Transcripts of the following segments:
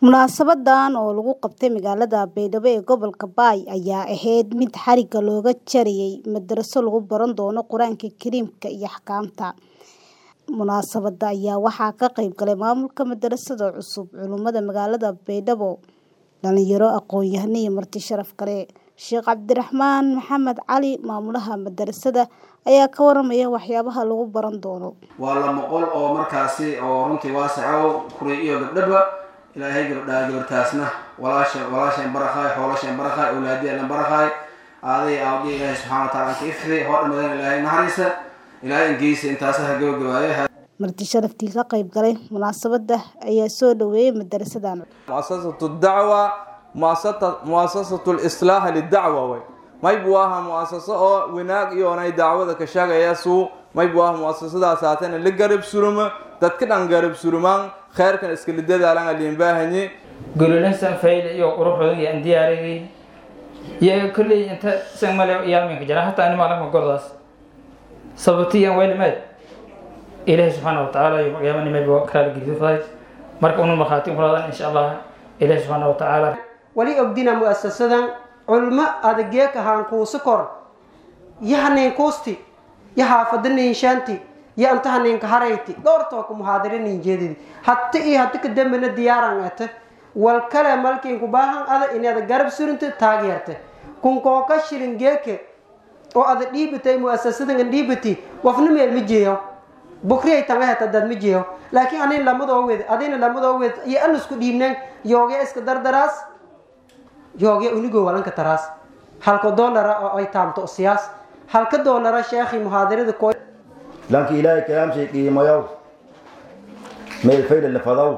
Munaasabaddan oo lagu qabtay magaalada Baydhabo ee gobolka Bay ayaa ahayd mid xarigga looga jarayay madraso lagu baran doono Qur'aanka Kariimka iyo axkaamta. Munaasabadda ayaa waxaa ka qayb galay maamulka madrasada cusub, culimada magaalada Baydhabo, dhalinyaro, aqoon-yahano iyo marti sharaf kale. Sheekh Cabdiraxmaan Maxamed Cali, maamulaha madrasada, ayaa ka warramaya waxyaabaha lagu baran doono. waa lama qol oo markaasi oo runtii waasaco kuray iyo gabdhaba ilaahay gabdhaa gabartaasna walaasha walaasheen barakhaay xoolashen barakhaay awlaadiyalan barakhaay aaday aawdiya ilaahay subxaana wataala anka ifri hoo dhammadan ilaahay naxariisa ilaahay ingeysa intaasa ha gabagabaaya Marti sharaftii ka qayb galay munaasabadda ayaa soo dhaweeyay madrasadan. مؤسسة الدعوة مؤسسة مؤسسة الإصلاح للدعوة وي ما يبواها مؤسسة أو وناق يوناي دعوة كشاغا يسو ما يبواها مؤسسة دا ساتين اللي قرب سلوما تتكد عن قرب سلومان خير كان اسكال الدادة على اللي ينباهني gololinsan fayl iyo quruxoodan iyo aan diyaariyay iyo kolley inta san male yaalminka jira hataa ani maalin gordaas sababtiyan waylimeed ilaahay subxaana watacaala iyo qiyaamanimayba kalaala gedifaday marka unu markhaati kuladan insha allah ilaahay subxaana watacaala wali ogdina mu'asasadan culmo adageeka haankuusi kor yahanin kuusti ya haafadanin shanti ya antahaninka harayti dhowrtooka muhaadiranin jeedidi hatta iyo hata ka dambena diyaaran ate wal kale malkiinku baahan ada inaad garab surinta taageerte kunkooka shilin geeke oo ada dhiibatay mu'asasadan dhiibati wafna meel ma jeeyo bukriyay tanga heta dad ma jeeyo laakiin anin lamadoo wed adina lamadoo wed iyo an isku dhiibneen yoogya iska dardaraas yoogya unigoo walanka taraas halka doolara oo ay taamto siyaas halka doolara sheekhi muhaadirada koo لكن إلهي كلام شيء قيمة يو ما الفيل اللي فضو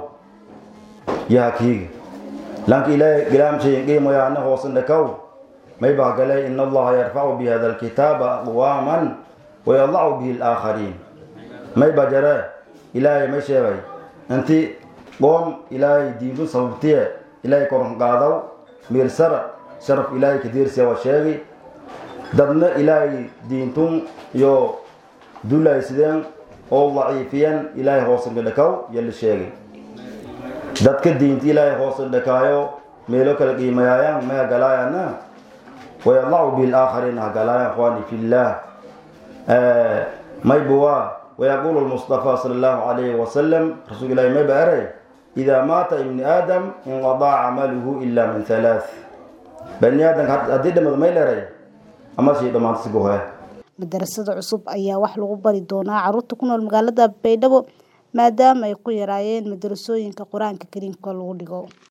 يا كيغ لكن إلهي كلام شيء قيمة يا أنه وصل لكو ما يبقى قلي إن الله يرفع بهذا الكتاب أقواما ويضع به الآخرين ما يبقى جرى إلهي ما شيء أنت قوم إلهي دينون صوبتيه إلهي كورن قادو مير سر شرف إلهي كثير سوى شيء dadna ilaahay diintun iyo dulaysideen oo daciifiyeen ilaahay hoosan dhakaw yala sheegay dadka diinta ilaahay hoosan dhakaayo meelo kala qiimayaayaan ma hagalaayana wayadacu bihi laakhariin hagalaayaan ikhwaani fillah maybuwa ويقول المصطفى صلى الله عليه وسلم رسول الله ما بأري إذا مات ابن آدم انقضى عمله إلا من ثلاث بني آدم هديد ما يلري ama sii dhammaantisgohe madrasada cusub ayaa wax lagu bari doonaa carruurta ku nool magaalada Baydhabo maadaama ay ku yaraayeen madrasooyinka Qur'aanka Kariimka lagu dhigo